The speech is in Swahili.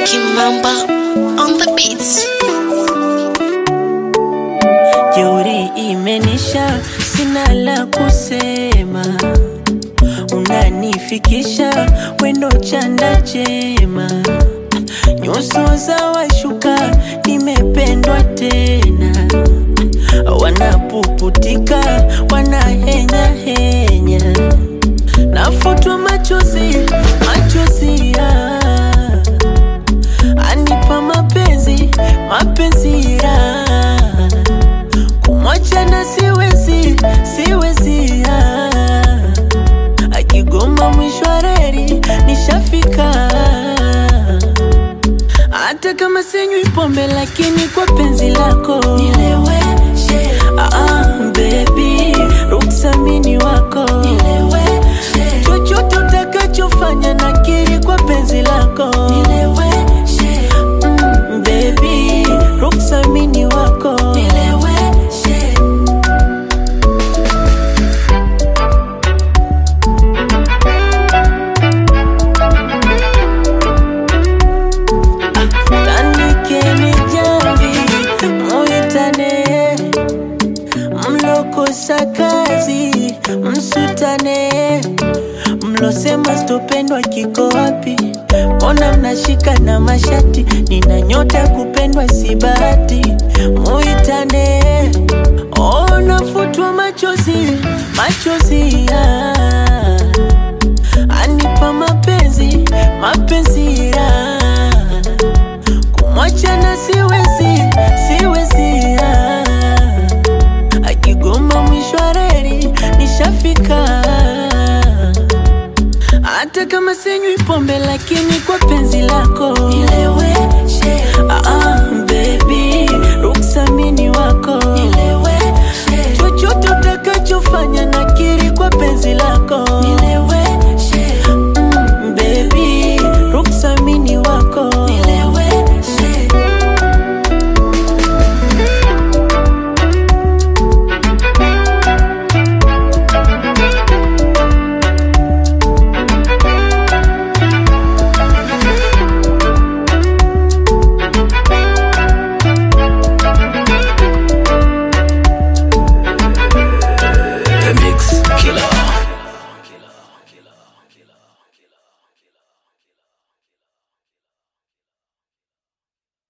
Kimamba on the beats. Jeuri imenisha, sina la kusema, unanifikisha wendo chanda chema, nyuso za washuka, nimependwa tena, wanapuputika, wanahenya henya, nafutwa machozi, machozi ya anipa mapenzi, mapenzi ya kumwachana siwezi, siwezi ah. akigoma mwisho wa reli nishafika, hata kama sinywi pombe, lakini kwa penzi lako nileweshe. Ah, baby, ruksamini wako nileweshe. chochote utakachofanya nakiri kwa penzi lako nileweshe. Mm, baby, ruksamini wako nileweshe. Tandikeni jamvi muitane, mlokosa kazi msutane, mlosema sitopendwa kiko wapi? Mbona mnashika na mashati? Nina nyota ya kupendwa si bahati, muitane. Oh, nafutwa machozi, machozi ya anipa mapenzi, mapenzi ya kumwachana siwezi, siwezi ah. akigoma mwisho wa reli nishafika, hata kama sinywi pombe, lakini kwa penzi lako nilewe